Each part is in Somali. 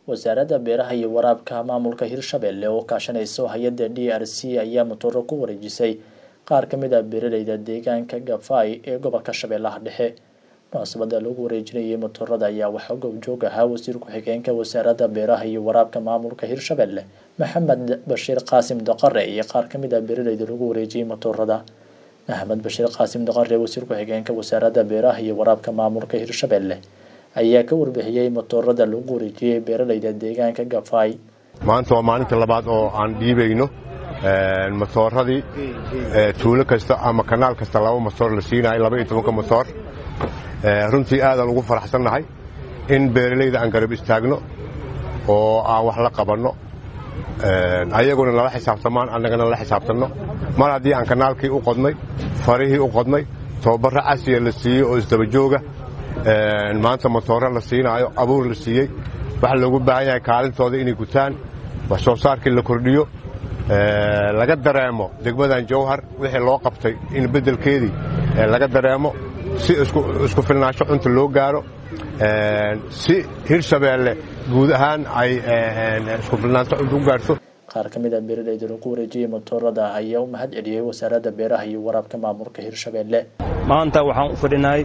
wasaaradda beeraha iyo waraabka maamulka hirshabelle oo kaashanayso hay-adda d r c ayaa matooro ku wareejisay qaar ka mid ah beeraleyda deegaanka gafay ee gobolka shabeellaha dhexe munaasabada lagu wareejinayay matoorada ayaa waxaa goobjoog ahaa wasiir ku-xigeenka wasaaradda beeraha iyo waraabka maamulka hirshabelle maxamed bashiir qaasim daqare iyo qaar ka mid ah beeraleyda lagu wareejiyey matoorada maxamed bashiir qaasim daqare wasiir ku-xigeenka wasaaradda beeraha iyo waraabka maamulka hirshabelle ayaa ka warbixiyey matoorada lagu wareejiyey beeraleyda deegaanka gafay maanta waa maalinta labaad oo aan dhiibayno matooradii tuulo kasta ama kanaal kasta laba matoor la siinayo laba iyo tobanka matoor runtii aadaan ugu faraxsannahay in beeralayda aan garab istaagno oo aan wax la qabanno ayaguna nala xisaabtamaan annagana nala xisaabtanno mar haddii aan kanaalkii u qodnay farihii u qodnay tababarro casiya la siiyey oo isdabajooga maanta matooro la siinaayo abuur la siiyey waxaa loogu baahan yahay kaalintooda inay gutaan wax soo saarkii la kordhiyo laga dareemo degmadan jawhar wixii loo qabtay in beddelkeedii laga dareemo si isku filnaansho cunta loo gaaro si hirshabeelle guud ahaan ay isku filnaansho cunta u gaarto qaar ka mid a beeraleyda lagu wareejiyey matoorada ayaa u mahad celiyey wasaaradda beeraha iyo waraabka maamulka hirshabelle maanta waxaan u fadhinahay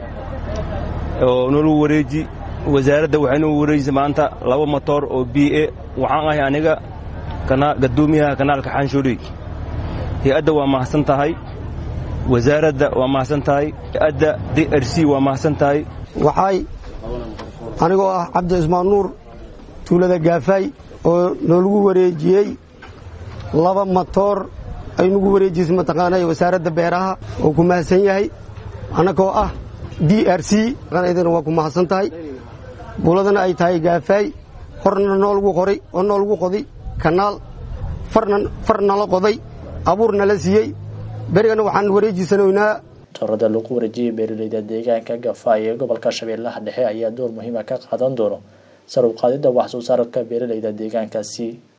oo nolu wareeji wasaaradda waxay noo wareejisay maanta laba matoor oo b a waxaan ahay aniga gadoomiyaha kanaalka xanshuurey hay-adda waa mahadsan tahay wasaaradda waa mahadsan tahay hay-adda d r c waa mahadsan tahay waxay anigoo ah cabdi cismaan nuur tuulada gaafay oo noolagu wareejiyey laba matoor ay nagu wareejisay mataqaanay wasaaradda beeraha oo ku mahadsan yahay annagoo ah d r c idana waa ku mahadsan tahay buuladana ay tahay gaafay horna noolagu qoray oo noolagu qoday kanaal far nala qoday abuur nala siiyey berigana waxaan wareejisanoynaa matoorada lagu wareejiyey beeraleyda deegaanka gafay ee gobolka shabeellaha dhexe ayaa door muhiima ka qaadan doono sar u qaadidda wax soo saarka beeraleyda deegaankaasi